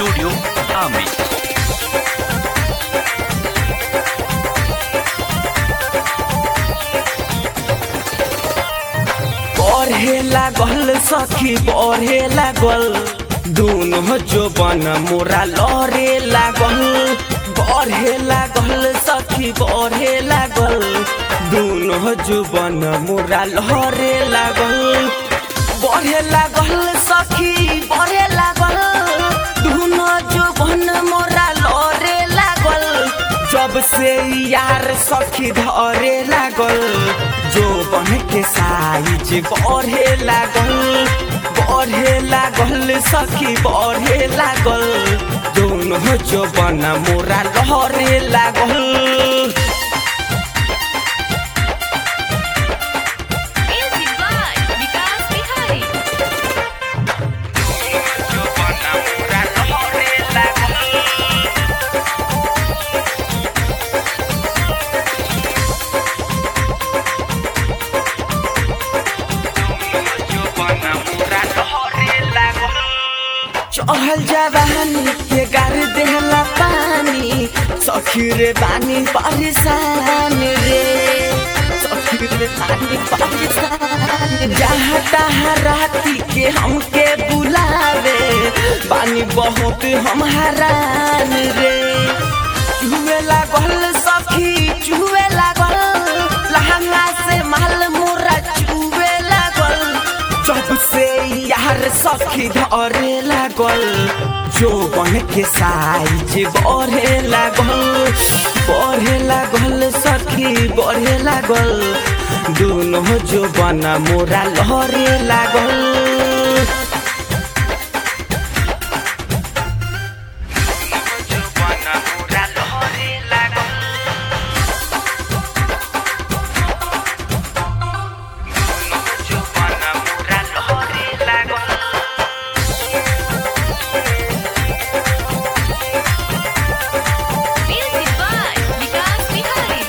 Studio Ami. बढ़े लागल सखी बढ़े लागल दोनों जोबन मोरा लड़े लागल बढ़े लागल सखी बढ़े लागल दोनों जोबन मोरा लड़े लागल बढ़े लागल सखी बढ़े लागल दोनों जोबन मोरा लड़े लागल जब से यार सखी धरे लागल जो बन के साइज बढ़े लागल बढ़े लागल सखी बढ़े लागल दोनों जो बन मोरा लहरे लागल Music by Vikas Bihari. जो बन मोरा लहरे लागल चहल जवानी के गार देहला पानी सखी रे बानी परेशान रे सखी रे बानी परेशान जहाँ तहाँ राती के हमके बुलावे बानी बहुत हम हरान रे चुहे लागल सखी चुहे लागल लहंगा से माल मोरा चुहे लागल जब से यार सखी धरे लागल जो बन के साइज बढ़े लागल बढ़े लागल सखी बढ़े लागल दोनों जो बना मोरा लहरे लागल Music by Vikas Bihari.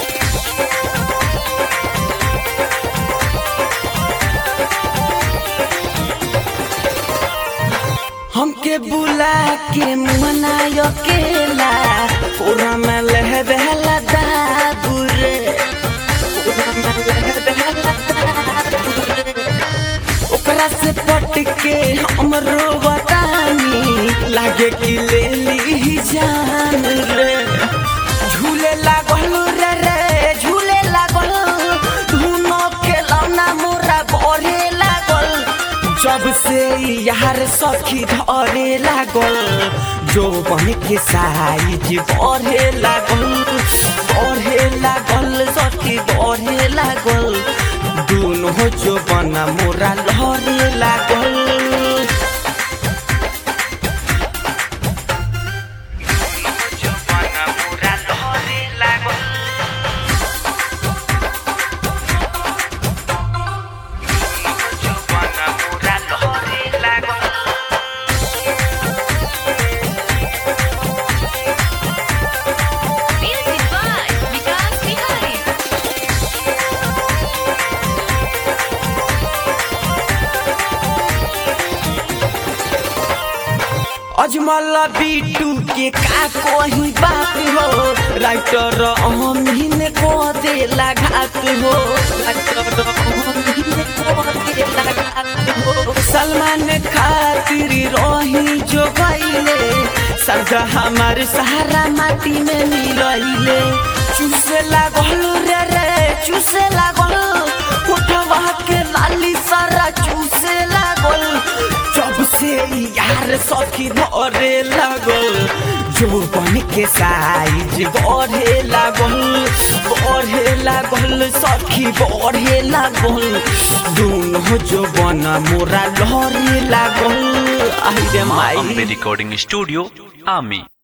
हमके बुला के मनायो केला पूरा में लह रहला दाबुरे पूरा में लह रहला दाबुरे। ओकरा से पट के हम रोवतानी लागे कि ले ली जान रे झूले लागल रे रे झूले लागल धुनो के लौना मोरा बढ़े लागल जब से यार सखी धरे लागल जो बन के साइज बढ़े लागल बढ़े लागल सखी बढ़े लागल दोनों जो बना मोरा लहरे लागल Music by Vikas Bihari. Ajmal बीटू के का कोही बात हो राइटर अमीन को दे लगात हो राइटर अमीन को दे लगात हो सलमान खातिर रही जो गईले सरजा हमार सहारा माटी में मिलइले चूसे लागल रे रे चूसे लागल उठवा के लाली सारा चूसे लागल जब से यार सखी धरे लागल जो बन के साइज बढ़े लागल बढ़े लागल सखी बढ़े लागल दोनों जो बना मोरा लहरे लागल आई रे Ambe माई Recording Studio Ami.